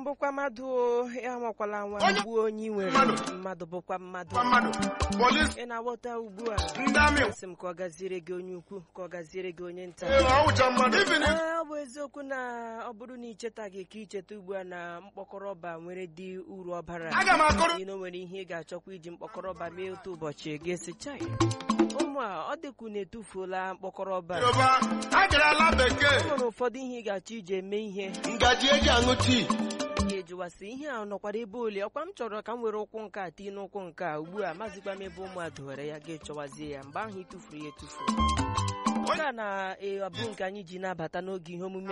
bụkwa mmadụ o, ya nwakwala nwa Onye- gbuo onye i nwere Mmadụ. mmadụ bụkwa mmadụ Kwa mmadụ polisi ị na-aghọta ugbu a ndị amị asị m ka ọ gaziere gị onye ukwu ka ọ gaziere gị onye nta ee, ọwụcha mmadụ even if- Ee, ọ bụ eziokwu na ọ bụrụ na ichetaghị ka icheta ugbu a na mkpọkọrọ ọba nwere dị uru ọbara aga m akọrọ ị na o nwere ihe ị ga-achọkwa iji mkpọkọrọ ọba mee otu ụbọchị ga-esi chai ụmụ a ọ dịkwu na etufuola mkpọkọrọ ọba yoruba agarala bekee o nwere ụfọdụ ihe ị ga-achọ iji eme ihe ngaji eji aṅụ tii ga-ejuwasị ihe a nọkwara ebe ole ọkwa m chọrọ ka m were ụkwụ nke a tii n'ụkwụ nke a ugbu a mazikwa m ebe ụmụ a dowere ya ga-echọwazie ya mgbe ahụ ị tụfuru ya etufu nke a na-abụ nke anyị ji na-abata n'oge ihe omume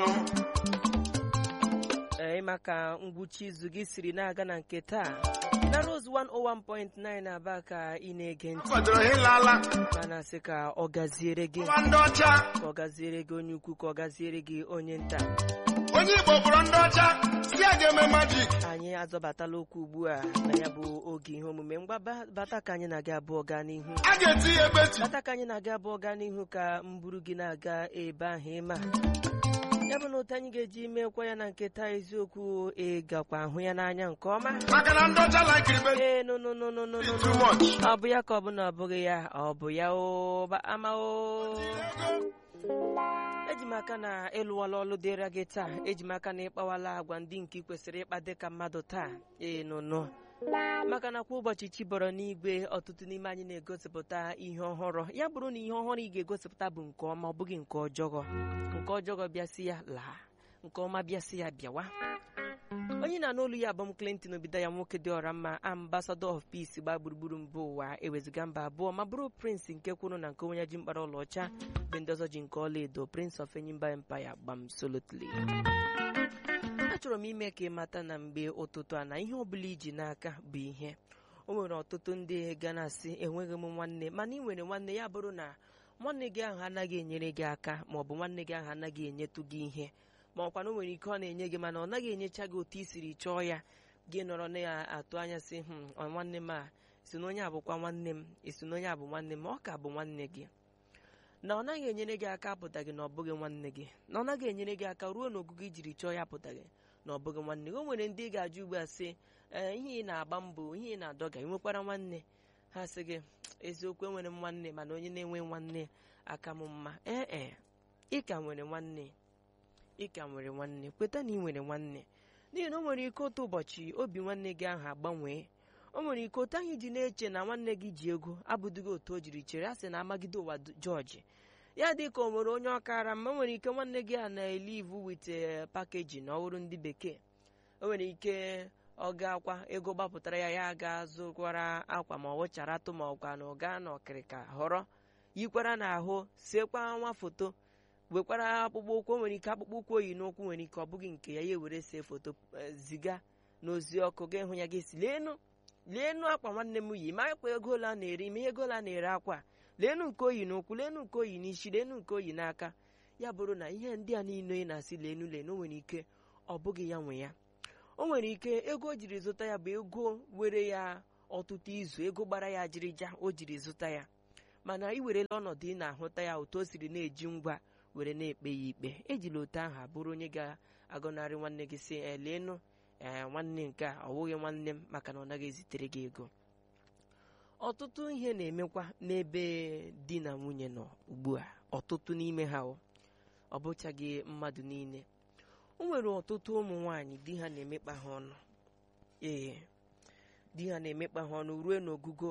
ee maka ngwụcha izu gị siri na-aga na nke taa na Rose 101.9 aba ka ị na-ege ntị kwadoro ha ịlala mana sị ka ọ gaziere gị nwa ndị ọcha ka ọ gaziere gị onye ukwu ka ọ gaziere gị onye nta onye igbo bụrụ ndị ọcha si a ga-eme majik anyị azọbatala okwu ugbu a na ya bụ oge ihe omume ngwa ba- bata ka anyị na-aga abụọ gaa n'ihu a ga-eti ya ebe ti bata ka anyị na-aga abụọ gaa n'ihu ka m buru gị na-aga ebe ahụ ịma ya bụ na otu anyị ga-eji mekwa ya na nketa eziokwu ịgakwa ahụ ya n'anya nke ọma maka na ndị ọcha laikiri be ee no no no no no no too no. much ọ bụ ya ka ọ bụ na ọ bụghị ya ọ bụ ya o ba- ama o eji m aka na ịlụwala ọlụ dịra gị taa eji m aka na ịkpawala agwa ndị nke ị kwesịrị ịkpa dịka mmadụ taa ee nụnụ maka na kwa ụbọchị chi bọrọ n'igwe ọtụtụ n'ime anyị na-egosipụta ihe ọhụrụ ya bụrụ na ihe ọhụrụ ị ga-egosipụta bụ nke ọma ọ bụghị nke ọjọọ nke ọjọọ bịasị ya laa nke ọma bịasị ya bịawa onye na n'olu ya bụ m Clinton obido ya nwoke dị ọra mma ambassador of peace gbaa gburugburu mba ụwa eweziga mba abụọ ma bụrụ prince nke kwuru na nke onye ji mkpara ọlaọcha bụ ndị ọzọ ji nke ọla edo prince of enyimba empire gbam solotly achọrọ m ime ka ị mata na mgbe ụtụtụ a na ihe ọbụla iji n'aka bụ ihe o nwere ọtụtụ ndị ga na-asị enweghị m nwanne mana ị nwere nwanne ya bụrụ na nwanne gị ahụ anaghị enyere gị aka ma ọ bụ nwanne gị ahụ anaghị enyetụ gị ihe ma ọkwa na o nwere ike ọ na-enye gị mana ọ naghị enyecha gị otu i siri chọọ ya gị nọrọ na-atụ anya sị "Hmm, ọ nwanne m a si na onye a bụkwa nwanne m esi na onye a bụ nwanne m ma ọ ka bụ nwanne gị na ọ naghị enyere gị aka apụtaghị na ọ bụghị nwanne gị na ọ naghị enyere gị aka ruo n'ogugo ijiri chọọ ya apụtaghị na ọ bụghị nwanne gị o nwere ndị ị ga-ajụ ugbu a sị ee ihe ị na-agba mbọ ihe ị na-adọga ị nwekwara nwanne ha sị gị eziokwu enwere m nwanne mana onye na-enwe nwanne aka m mma ee e ị ka nwere nwanne ị ka nwere nwanne kweta na ị nwere nwanne n'ihi na o nwere ike otu ụbọchị obi nwanne gị ahụ agbanwee o nwere ike otu anyị ji na-eche na nwanne gị ji ego abụdịghị otu o jiri chere a sị na amagide ụwa d- jọji ya dị ka o nwere onye ọkara mma o nwere ike nwanne gị a na-elivu wit pakeji na ọhụrụ ndị bekee o nwere ike ọ ga-akwa ego gbapụtara ya ya ga-azụkwara akwa ma ọ wụchara atụ ma ọkwa na ọ gaa n'ọkịrịka họrọ yikwara n'ahụ sekwa nwa foto wekwara akpụkpọ ụkwụ o nwere ike akpụkpọ ụkwụ oyi n'ụkwụ nwere ike ọ bụghị nke ya ya ewere see foto eh, ziga n'ozi ọkụ ga-ịhụ ya ga-esi leenu leenu akwa nwanne m yi ma akwa ego ole a na-ere ime ego ole a na-ere akwa leenu nke oyi n'ụkwụ leenu nke oyi n'isi leenu nke oyi n'aka ya bụrụ na ihe ndị a niile ị na-asị leenu leenu o nwere ike ọ bụghị ya nwe ya o nwere ike ego o jiri zụta ya bụ ego were ya ọtụtụ izu ego gbara ya ajịrịja o jiri zụta ya mana ị werela ọnọdụ ị na-ahụta ya otu o siri na-eji ngwa were na-ekpe ya ikpe ejila otu ahụ abụrụ onye ga-agọnarị nwanne gị si eleenu ee nwanne nke a ọ bụghị nwanne m maka na ọ naghị ezitere gị ego ọtụtụ ihe na-emekwa n'ebe di na nwunye nọ ugbu a ọtụtụ n'ime ha o ọ bụchaghị mmadụ niile o nwere ọtụtụ ụmụ nwaanyị di ha na-emekpa ha ọnụ ee di ha na-emekpa ha ọnụ ruo n'ogugo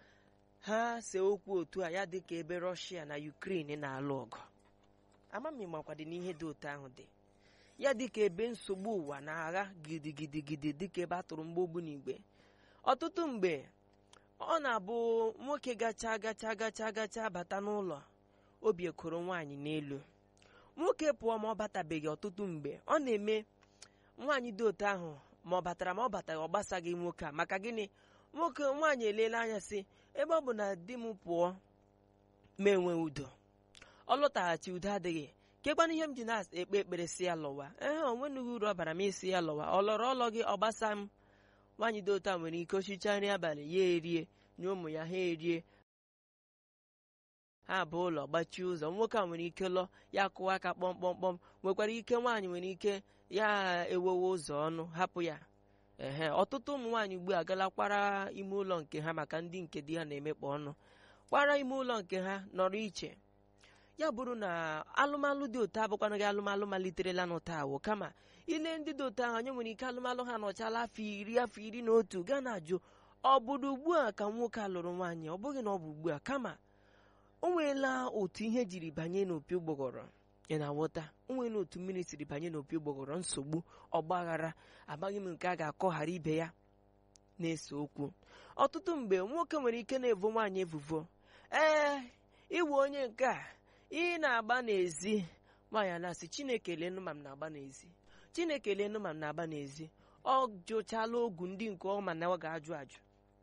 ha see okwu otu a ya dị ka ebe rọshia na ukraine na-alụ ọgụ amami makwadị n'ihe dị otu ahụ dị ya dịka ebe nsogbu ụwa na-agha gidigidigidi dịka ebe a tụrụ mgbogbu n'igwe ọtụtụ mgbe ọ na-abụ nwoke gacha gacha gacha gacha bata n'ụlọ obi ekoro nwaanyị n'elu nwoke pụọ ma ọ batabeghị ọtụtụ mgbe ọ na-eme nwaanyị dị otu ahụ ma ọ batara ma ọ bataghị ọ gbasaghị nwoke a maka gịnị nwoke nwaanyị eleela anya sị ebe ọ bụ na di m pụọ ma enwe udo ọ lọtaghachi udo adịghị kekwana ihe m ji na-ekpe ekpere si ya lọwa ee onwenughị uru ọ bara m isi ya lọwa ọ lọrọ ọlọ gị ọ gbasa m nwaanyị dị otu a nwere ike oshicha nri abalị ya erie nye ụmụ ya ha erie ha bụ ụlọ gbachie ụzọ nwoke a nwere ike lọ ya kụwa aka kpọmkpọmkpọm nwekwara ike nwaanyị nwere ike ya ewewe ụzọ ọnụ hapụ ya ehe ọtụtụ ụmụ nwaanyị ugbu a gala kwara ime ụlọ nke ha maka ndị nke di ha na-emekpa ọnụ kwara ime ụlọ nke ha nọrọ iche ya bụrụ na alụmalụ dị otu abụkwana gị alụmalụ maliterela n'ụta awụ kama ile ndị dị otu ahụ onye nwere ike alụmalụ ha nọchala afọ iri afọ iri na otu gaa na-ajụ ọ bụrụ ugbu a ka nwoke a lụrụ nwaanyị ọ bụghị na ọ bụ ugbu a kama o nweela otu ihe jiri banye n'opi ụgbọgọrọ ị na-aghọta o nweela otu mmiri siri banye n'opi ụgbọgọrọ nsogbu ọgbaghara amaghị m nke a ga-akọghara ibe ya na-ese okwu ọtụtụ mgbe nwoke nwere ike na-evo nwaanyị evuvo ee iwe onye nke a ị na-agba n'ezi nwaanyị a na-asị chineke lenụ ma m na-agba n'ezi chineke lenụ ma m na-agba n'ezi ọ jụchala ogwu ndị nke ọ ma na ọ ga-ajụ ajụ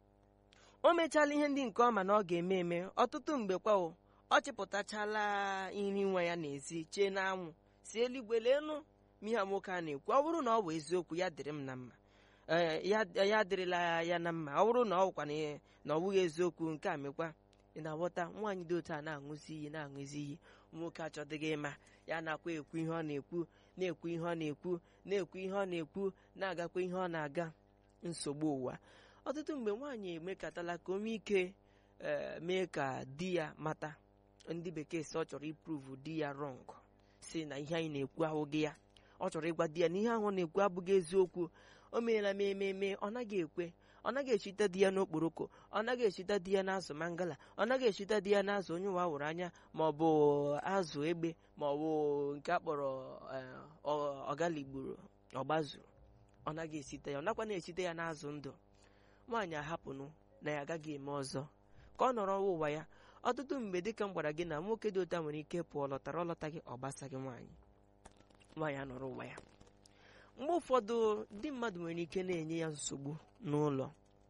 o mechala ihe ndị nke ọ ma na ọ ga-eme eme ọtụtụ mgbe kwa o ọ chịpụtachala nri nwa ya n'ezi chee n'anwụ si eluigwe leenụ ma ihe a nwoke a na-ekwu ọ bụrụ na ọ bụ eziokwu ya dịrị m na mma ee ya ya adịrịla ya na mma ọ bụrụ na ọ bụkwa na- na ọ bụghị eziokwu nke a mekwa ị na-aghọta nwaanyị dị otu a na-aṅụzi iyi na-aṅụzi iyi nwoke achọdịghị ịma ya nakwa ekwu ihe ọ na-ekwu na-ekwu ihe ọ na-ekwu na-ekwu ihe ọ na-ekwu na-agakwa ihe ọ na-aga nsogbu ụwa ọtụtụ mgbe nwaanyị emekatala ka o nwee ike ee, mee ka di ya mata ndị bekee sị ọ chọrọ ipruvu di ya rọng si na ihe anyị na-ekwu ahụghị ya ọ chọrọ ịgwa di ya na ihe ahụ ọ na-ekwu abụghị eziokwu o meela m ememe ọ naghị ekwe ọ naghị echita di ya n'okporoko ọ naghị echita di ya n'azụ mangala ọ naghị echita di ya n'azụ onye ụwa hụrụ anya ma ọ bụ azụ egbe ma ọ bụ nke a kpọrọ eh, ọ- ọgaligburu ọgbazuru ọ naghị esite ya ọ nakwa na-esite ya n'azụ ndụ nwaanyị ahapụnụ na ya agaghị eme ọzọ ka ọ nọrọ ụwa ya ọtụtụ mgbe dịka m gwara gị na nwoke dị ụta nwere ike pụọ lọtara ọlọtaghị ọ gbasaghị nwaanyị nwaanyị anọrọ ụwa ya mgbe ụfọdụ ndị mmadụ nwere ike na-enye ya nsogbu n'ụlọ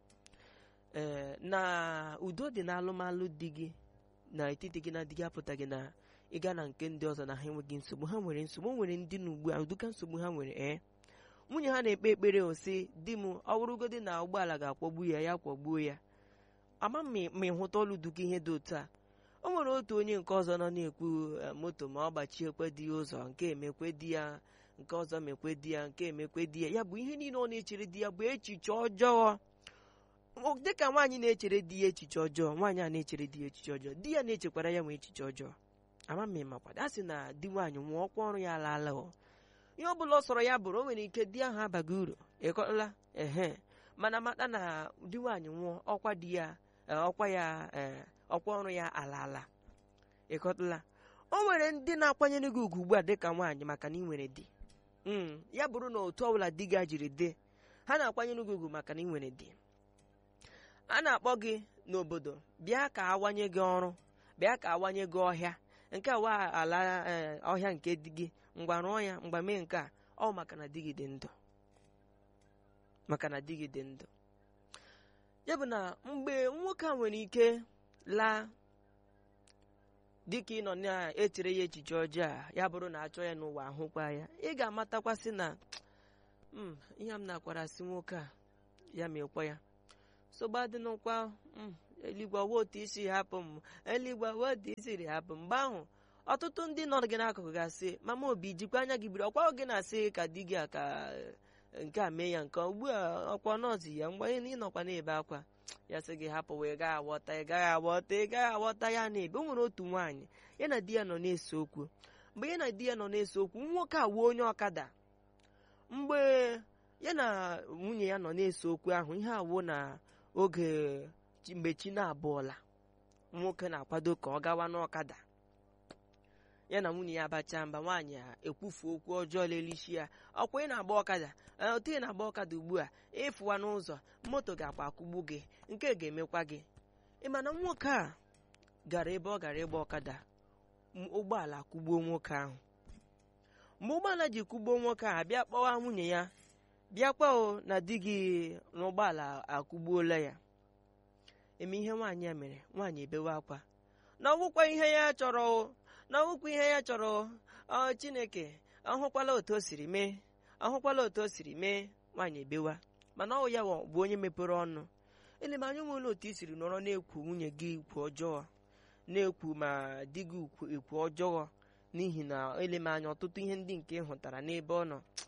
ee na udo dị na alụmalụ di gị na etiti gị na di gị apụtaghị na ịga na nke ndị ọzọ na ha enweghị nsogbu ha nwere nsogbu o nwere ndị na ugbu a ụdịka nsogbu ha nwere ee nwunye ha na-ekpe ekpere osi di m ọ bụrụgodị na ụgbọala ga-akwọgbu ya ya kwọgbuo ya ama m ma ịhụta ọlụ duka ihe dị otu a o nwere otu onye nke ọzọ nọ na-ekwu eh, moto ma ọ gbachiekwe di ya ụzọ nke emekwe di ya nke ọzọ mekwe di ya nke emekwe di ya ya bụ ihe niile ọ na-echere di ya bụ echiche ọjọọ O- dịka nwaanyị na-echere di ya echiche ọjọọ nwaanyị a na-echere di ya echiche ọjọọ di ya na-echekwara ya nwee echiche ọjọọ ama m ịmakwado a sị na di nwaanyị nwụọ ọkwa ọrụ ya alaala o ihe ọ bụla ọ sọrọ ya bụrụ o nwere ike di ahụ abaghị uru ịkọla ehe mana mata na di nwaanyị nwụọ ọkwa di ya eh, ọkwa ya eh, ọkwa ọrụ ya alaala ịkọtala o nwere ndị na-akwanyere gị ugwu ugbu a dịka nwaanyị maka na ị nwere di Mm, ya bụrụ na otu ọbụla di gị a jiri dị ha na-akwanyere gị ugwu maka na ị nwere di a na-akpọ gị n'obodo bịa ka awanye gị ọrụ bịa ka awanye gị ọhịa nke a wa ala eh, ọhịa nke di gị ngwa rụọ ya mgba mee nke a ọ maka na di gị dị ndụ maka na di gị dị ndụ ya bụ na mgbe nwoke a nwere ike laa dịka ị nọ na-echere ya echiche ọjọọ a ya bụrụ na achọ ya n'ụwa ahụkwa ya ị ga-amatakwasị na "Mm, ihe m na-akwara sị nwoke a ya mekwa ya nsogbu adịnụkwa "Mm, eluigwe ọwa otu isi hapụ m eluigwe ọwa otu isiri hapụ m mgbe ahụ ọtụtụ ndị nọ gị n'akụkụ ga-asị mama obi jikwa anya gị biri ọkwa gị na-asị ka di gị a ka eh, nke a mee ya nke a. ugbu a ọkwa nọọsụ ya mgbe ị nọkwa na-ebe akwa ya sị gị hapụ wee gaghị aghọta ị gaghị aghọta ị gaghị aghọta ya na-ebe o nwere otu nwaanyị ya na di ya nọ na-ese okwu mgbe ya na di ya nọ na-ese okwu nwoke a wuo onye ọkada mgbe ya na nwunye ya nọ na-ese okwu ahụ ihe awụ na oge chi- mgbe chi na-abụọla nwoke na-akwado ka ọ gawa n'ọkada ya na nwunye ya abacha mba nwaanyị a ekwufu okwu ọjọọ lelishi ya ọkwa ị na-agba ọkada ee, otu ị na-agba ọkada ugbu a ịfụwa n'ụzọ moto ga-akwa akụgbu gị nke ga-emekwa gị ị ma na nwoke a gara ebe ọ gara ịgba ọkada m- ụgbọala kụgbuo nwoke ahụ mgbe ụgbọala ji kụgbuo nwoke a bịa kpọwa nwunye ya bịa kpọọ na di gị n'ụgbọala akụgbuola ya eme ihe nwaanyị a mere nwaanyị ebewe akwa na ọgwụkwa ihe ya chọrọ o, na ọgwụkwa ihe ya chọrọ o, ọ chineke ọhụkwala otu o siri mee ọhụkwala otu o siri mee nwaanyị ebewa mana ọ ya wa- bụ onye mepere ọnụ elemanya nwere otu i siri nọrọ na-ekwu nwunye gị ikwu ọjọọ na-ekwu ma di gị ikwu ikwu ọjọọ n'ihi na elemanya ọtụtụ ihe ndị nke ị hụtara n'ebe ọ nọ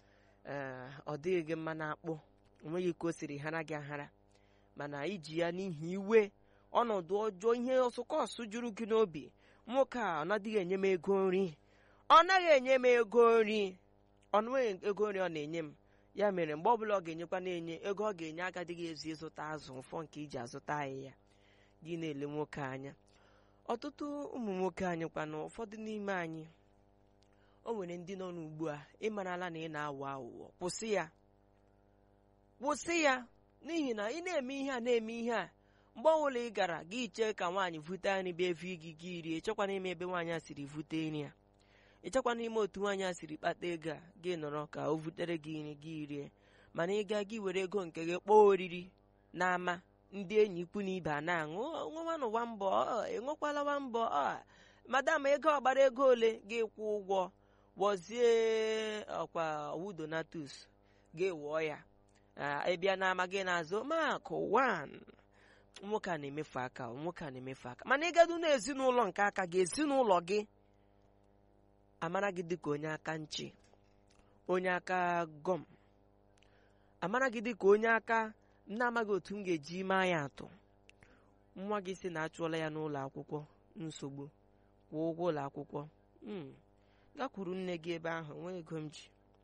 ee ọ dịghị gị mma na-akpụ onweghị ka o siri hara gị ahara mana iji ya n'ihi iwe ọnọdụ ọjọọ ihe ọsụkọsụ juru gị n'obi nwoke a ọ nadịghị enye m ego nri ọ naghị enye m ego nri ọ nweghị ego nri ọ na-enye m ya mere mgbe ọbụla ọ ga-enyekwa na-enye ego ọ ga-enye agadịghị ezu ịzụta azụ ụfọ nke iji azụta ahịhịa gị na-ele nwoke anya ọtụtụ ụmụ nwoke anyị kwana ụfọdụ n'ime anyị o nwere ndị nọ n'ugbu a ịmarala na ị na-aghọ aghụghọ kwụsị ya kwụsị ya n'ihi na ị na-eme ihe a na-eme ihe a mgbe ọbụla ị gara gị chee ka nwaanyị vute nri bịa evi gị gị rie chekwana ime ebe nwaanyị a siri vute nri a ịchekwana ime otu nwaanyị a siri kpata ego a gị nọrọ ka o vutere gị nri gị rie mana ị gaa gị were ego nke gị kpọọ oriri n'ama ndị enyi ikwu na ibe a na-aṅụ nwanụ wa mbọ enwekwala wa mbọ madam ego ọgbara ego ole gị kwụ ụgwọ gwozie ọkwa wudonatus gị wụọ ya ịbịa n'ama gị na-azụ makụ wan nwoke a na-emefu aka nwoke a na-emefu aka mana ịgadu n'ezinụlọ nke aka gị ezinụlọ gị amara gị dịka onye aka nchi onye aka gọm amara gị dịka onye aka na-amaghị otu m ga-eji maa ya atụ nwa gị si na achụọla ya n'ụlọ akwụkwọ nsogbu kwụọ ụgwọ ụlọ akwụkwọ gakwuru nne gị ebe ahụ nwee ego m ji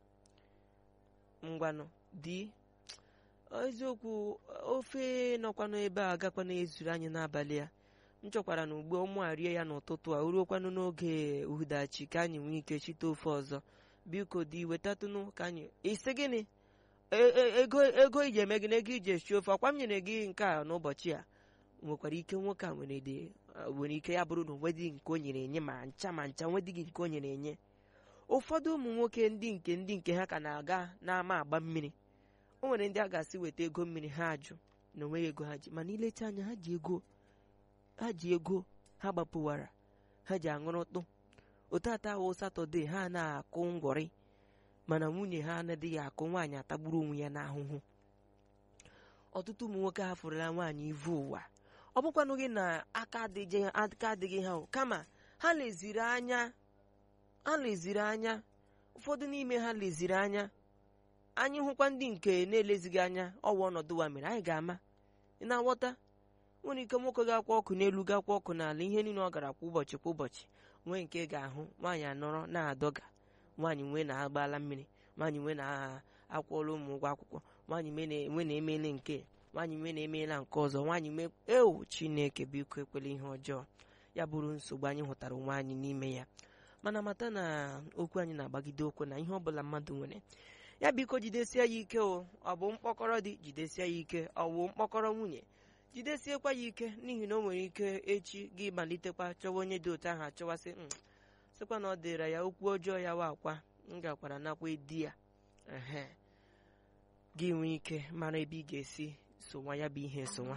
ngwanụ di eziokwu ofe nọkwanụ ebe a gakwana ezuru anyị n'abalị a m chọkwara na ugbo ụmụ a rie ya n'ụtụtụ a ruokwanụ n'oge uhudachi ka anyị nwee ike chite ofe ọzọ biko di wetatụnụ ka anyị isi gịnị ego ego iji eme gị na ego iji esi ofe ọkwa m nyere gị nke a n'ụbọchị a nwekwara ike nwoke a nwere dị nwere ike ya bụrụ na onwedịghị nke o nyere enye ma ncha ma ncha nwedịghị nke o nyere enye ụfọdụ ụmụ nwoke ndị nke ndị nke ha ka na-aga n'ama agba mmiri o nwere ndị a ga-asị weta ego mmiri ha ajụ na onweghị ego ha ji mana ilecha anya ha ji ego ha ji ego ha gbapụwara ha ji aṅụrụtụ otata awụ satọde ha na-akụ ngwọrị mana nwunye ha anaghị akụ nwaanyị atagburu onwe ya n'ahụhụ ọtụtụ ụmụ nwoke hafụrụla nwaanyị ivu ụwa ọ bụkwanụ gị na aka adịghị ha kama ha leziri anya ha leziri anya ụfọdụ n'ime ha leziri anya anyị hụkwa ndị nke na-elezighị anya ọwa ọnọdụ wa mere anyị ga-ama ị na-aghọta nwere ike nwoke ga-akwa ọkụ n'elu gakwa ọkụ n'ala ihe niile ọ gara kwa ụbọchị kwa ụbọchị nwee nke ga-ahụ nwaanyị anọrọ na-adọga nwaanyị nwee na-agbala mmiri nwaanyị nwee na-akwụọla ụmụ ụgwọ akwụkwọ nwaanyị nwe na-emele nke nwaanyị nwe na-emeela nke ọzọ nwaanyị nwe ewu chineke biko ekwela ihe ọjọọ ya bụrụ nsogbu anyị hụtara onwe anyị n'ime ya mana mata na okwu anyị na-agbagide okwu na ihe ọbụla mmadụ nwere ya biko jidesie ya ike o ọ bụ mkpọkọrọ dị jidesie ya ike ọ bụ mkpọkọrọ nwunye jidesiekwa ya ike n'ihi na o nwere ike echi gị malitekwa chọwa onye dị otu ahụ achọwasị sịkwa na ọ dịra ya okwu ọjọọ ya wa akwa m gakwara nakwa di ya ehe gị nwee ike mara ebe ị ga-esi sonwa ya bụ ihe sonwa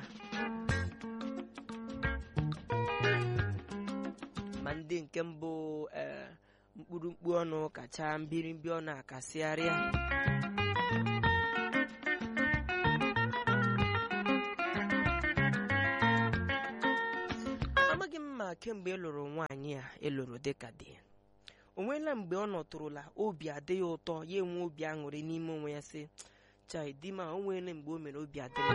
ma ndị nke mbụ ee mkpụrụ mkpu ọnụ kacha mbirimbi ọnụ akasịgharịa amaghị m ma kemgbe ị lụrụ nwaanyị a ịlụrụ dịka di o nweela mgbe ọ nọtụrụla obi adị ya ụtọ ya enwe obi aṅụrị n'ime onwe ya sị chai di ma o nweela mgbe o mere obi adị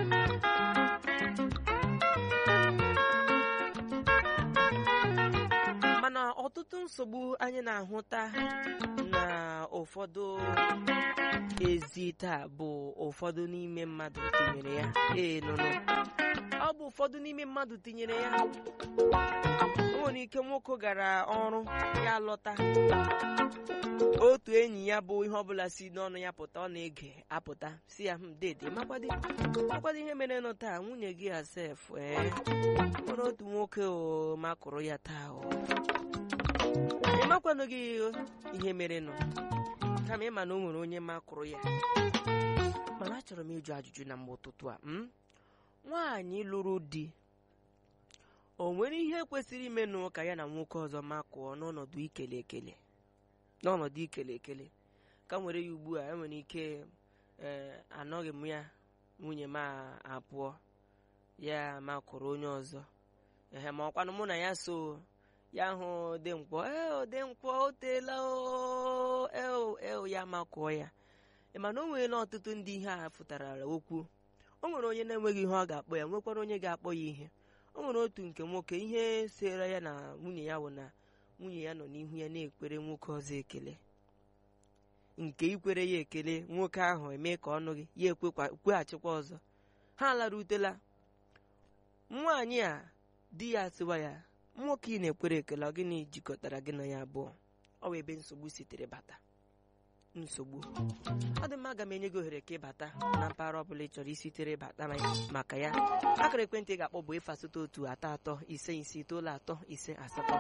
mana ọtụtụ nsogbu anyị na-ahụta na ụfọdụ ezi taa bụ ụfọdụ n'ime mmadụ tinyere ya ee nụnụ ọ bụ ụfọdụ n'ime mmadụ tinyere ya o nwere ike nwoke gara ọrụ ya lọta otu enyi ya bụ ihe ọbụla si n'ọnụ ya pụta ọ na-ege apụta si ya dede makwado ihe mere nụ taa nwunye gị asef ee nwere otu nwoke o makụrụ ya taa o ị makwanụ gị ihe mere nụ kama ịma na o nwere onye makụrụ ya mana achọrọ m ịjụ ajụjụ na mgbe ụtụtụ a nwaanyị lụrụ di o nwere ihe kwesịrị imenụ ka ya na nwoke ọzọ makụọ n'ọnọdụ ikele ekele n'ọnọdụ ikele ekele ka nwere ya ugbu a enwere ike ee anọghị m ya nwunye m apụọ ya makụrụ onye ọzọ ehe ma ọkwanụ mụ na ya so ya hụ odenkwọ ee odenkwọ o teela o ya makụọ ya ị ma na o nweela ọtụtụ ndị ihe a fụtarala okwu o nwere onye na-enweghị ihe ọ ga-akpọ ya nwekwara onye ga-akpọ ya ihe o nwere otu nke nwoke ihe sere ya na nwunye ya bụ na nwunye ya nọ n'ihu ya na-ekwere nwoke ọzọ ekele nke ikwere ya ekele nwoke ahụ eme ka ọnụ gị ya ekwekwa- kweghachikwa ọzọ ha larutela nwaanyị a di ya sịwa ya nwoke ị na-ekwere ekele ọ gịnị jikọtara gị na ya abụọ ọ bụ ebe nsogbu sitere bata nsogbu ọ dị mma aga m enye gị ohere ka ịbata na mpaghara ọbụla ị chọrọ isitere bata na ya- maka ya akara ekwentị ị ga-akpọ bụ efu asatọ otu atọ atọ ise ise itoolu atọ ise asatọ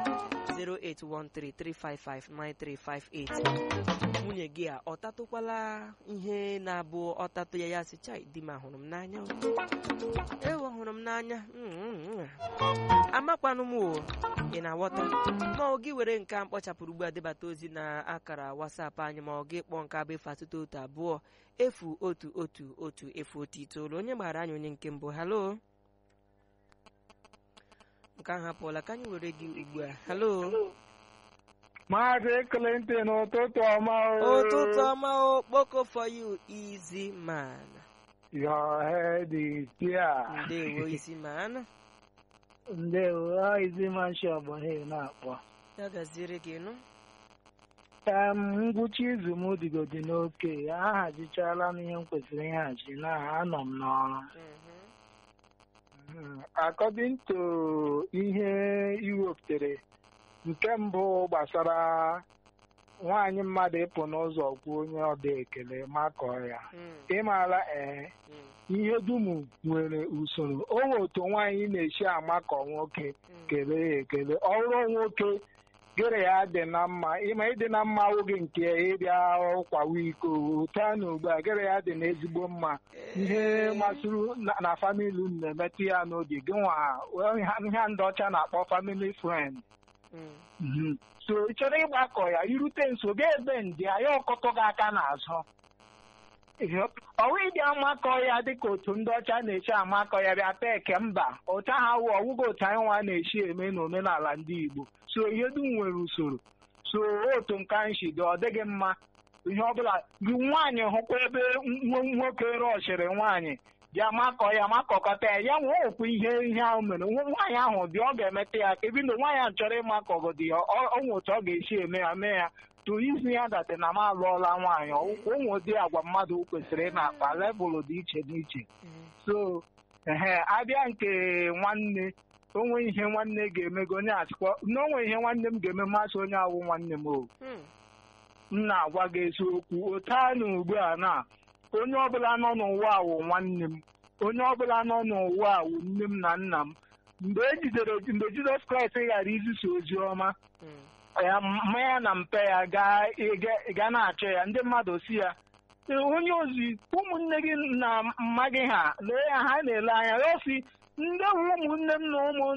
08133559358 nwunye gị a ọ tatụkwala ihe na-abụ ọtatụ ya ya sị chai di m ahụrụ m n'anya o. ewu hụrụ m n'anya Mm, mm, mm. amakwanụ m o ị na-aghọta ma ọ gị were nke a mkpọchapụrụ ugbu a debata ozi na akara wasapụ anyị ma ọ gị kpọọ nke abụ efu asatọ otu abụọ efu otu otu otu efu otu itoolu onye gbara anyị onye nke mbụ halo nke ahụ apụọla ka anyị were gị ugbu a halo Maazị Clinton ụtụtụ ọma o. ụtụtụ ọma o kpoko for you easy man Your head is here. ndewo easy man Ndewo, ọ izi manshi ọgbọhe na-akpọ. ya gaziere gị nụ Em, ngwụcha izu m dịgodi n'oke, ahazichala m ihe m kwesịrị ịhazi na anọ m n'ọrụ. Mhm. Mm, According to ihe iwepụtare, nke mbụ gbasara nwaanyị mmadụ ịpụ n'ụzọ kwuo onye ọda ekele makọọ ya. Mm, Ịmaala ee. mm, ihe dum nwere usoro o nwere otu nwaanyị na-esi amakọ nwoke mm. kelee ya ekele ọrụ nwoke gịrị ya dị na mma ịma ịdị na mma oge nke ịbịa kwawa iko taa na ugbu a gịrị ya dị na ezigbo mma ihe masịrị na- na famili unu na-emetụ ya n'obi gị nwa ihe ndị ọcha na-akpọ famili friend Mm, Mhm. so ị chọrọ ịgbakọ ya irute nso ga ebe ndị ya ọkọtọ gị aka n'azụ ọwụ ịdị amakọ ya dịka otu ndị ọcha na-echi amakọ ya bịa peke mba ụta ha wụ ọwụgo otu anyị nwa na-echi eme n'omenala ndị Igbo so ihe dum nwere usoro so otu nke anyị si dị ọ dịghị mma ihe ọbụla gị nwaanyị hụkwa ebe nwo- nwoke rọchiri nwaanyị bịa makọ ya makọkọta ya ya nwe okwu ihe ihe ahụ mere nwa- nwaanyị ahụ dị ọ ga-emeta ya ka ebido nwaanyị ahụ chọrọ ịmakọgodi ya ọ ọ nwe otu ọ ga-esi eme ya mee ya to izi ya date na m alụọla nwaanyị ụmụ ụdị agwa mmadụ kwesịrị ị na-akpa levụlụ dị iche n'iche mm, so ehe abịa nke nwanne onwe ihe nwanne ga-emego onye achịkwa na onwe ihe nwanne m ga-eme mmasị onye awụ nwanne m o mm. m na-agwa gị eziokwu otu a na ugbu a na onye ọbụla nọ n'ụwa a wụ nwanne m onye ọbụla nọ n'ụwa a wụ nne m na nna m mgbe e jidere mgbe Jizọs Kraịst ghara izisa ozi ọma Mm, ya mmanya na mpe ya gaa ịga- ga na-achọ ya ndị mmadụ si ya "Ee, onye ozi ụmụnne gị na mma gị ha lee ya ha na-ele anya ya si ndị wu ụmụnne m na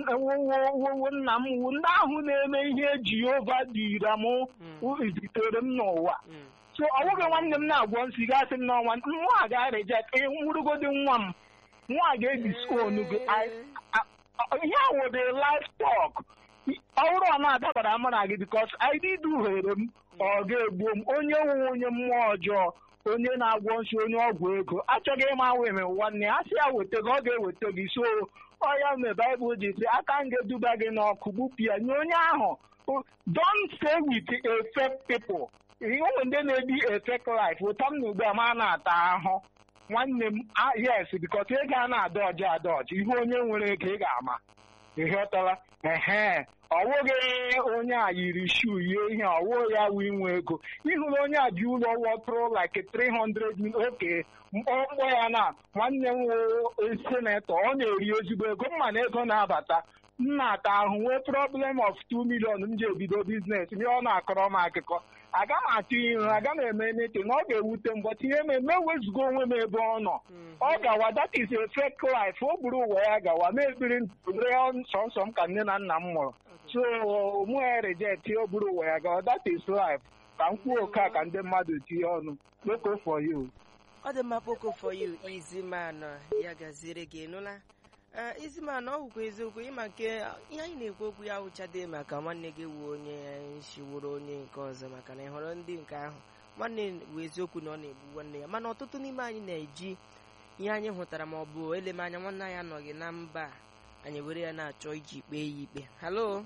ụmụ nna m wu ndị ahụ na-eme ihe Jehova dịra m mm, zitere m n'ụwa mm. so ọ bụghị nwanne m na-agwọ nsị gasị m n'ọnwa nwa a ga-rejet nwụrụgodi nwa m nwa a ga-ediskonu gị I- a- ihe a wụ the livestock ọ bụrụ ọ na-adabara mụ na gị bikos id duhere m ọ ga-egbuo m onye nwe onye mmụọ ọjọọ onye na-agwọ nsị onye ọgwụ ego achọghị ịma weme nwanne a sị ya weta gị ọ ga-eweta gị so ọ ya mee baịbụl ji sị aka m ga-eduba gị n'ọkụ gbupụ ya nye onye ahụ don't stay with a fake people ụmụ ndị na-ebi a fake life ụta m na ugbu a ma na-ata ahụ nwanne m ah, yes bikos ego a na-ada ọjọọ ada ọjọọ ihe onye nwere ego ị ga-ama ịghọtala ehe ọwụghị onye a yiri shuu yie ihe ọwụ ya wụ inwe ego ịhụrụ onye a ji ụlọ wọtụrụ like 300 mil oke mkpọmkpọ ya na nwanne m wụ senetọ ọ na-eri ezigbo ego mma na ego na-abata m na-ata ahụ nwee problem of 2 million m ji ebido biznes ihe ọ na-akọrọ m akụkọ aga m atụ ihu aga m eme nete na ọ ga-ewute m bọt ihe m ewezuga onwe m ebe ọ nọ ọ gawa that is a fake life o buru ụwa ya gawa ma ekpiri ree sọnsọ m ka nne na nna m mụrụ so mụ ya reject o buru ụwa ya gawa that is life ka m kwuo oke a ka ndị mmadụ tinye ọnụ kpoko for you ọ dị mma kpoko for you easy man ya gaziere gị nụla Ee, easy man ọ bụkwa eziokwu ịma nke ihe anyị na-ekwu okwu ya wụchade maka nwanne gị wu onye shiworo onye nke ọzọ maka na ị hụrụ ndị nke ahụ nwanne bụ eziokwu na ọ na-egbu nwanne ya mana ọtụtụ n'ime anyị na-eji ihe anyị hụtara ma ọ bụ elem anya nwanne anyị anọghị na mba a, anyị were ya na-achọ iji kpee ya ikpe halo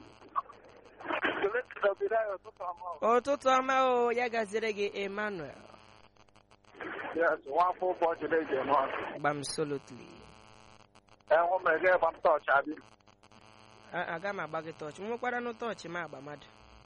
ụtụtụ ọma o ya gaziere gị emmanuel Yes, nwafọ ụbọchị na-eji eme ọnụ. gbam solotly Enwe m ege gba m tọọchị adị. aga m agba gị tọọchị nwekwara nụ tọọchị m agba mmadụ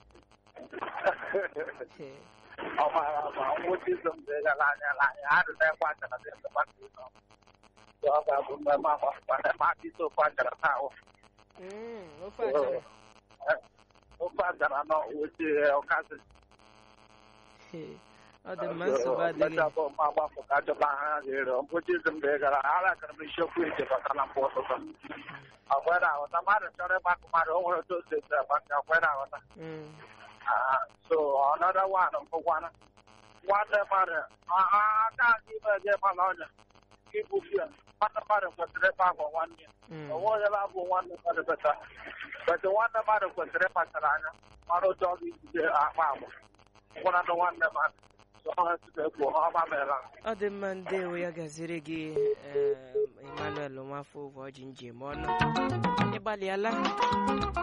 Ee. Ọ mara ma nwụchi izo m dị gara anya n'anya. Adị na-ekwe achara dị ebe gbasa ịzọ. Ọ ga-abụ mmemme agbapụkwa na eme aka isi ofe achara taa ahụ. Mm, ofe achara Ofe achara nọ wuchi ọkasị. Ee, ọ dị mma nsogbu adịghị Mmecha bụ mma agbapụ ka achọba ha ga-ere. Nwụchi izo m dị gara ara gara m isiokwu ije bata na mbụ ụtụtụ. Ọkwere aghọta mmadụ chọrọ ịgbakọ mmadụ o nwere otu o si esi agbakọ ọkwere aghọta. Mm, Uh, so another one for one. One mother, I can't even get my lawyer. Keep with you. One mother was the back on one year. mm. The one that one mother better. But the one mother was the Patarana. Mother dog is the Ahmam. One of the one that so I have to go for Hamamela. ọ dị mma ndewo ya gaziri gị em, emmanuel nwafọ ụbọchị njem ọnụ ịgbalịala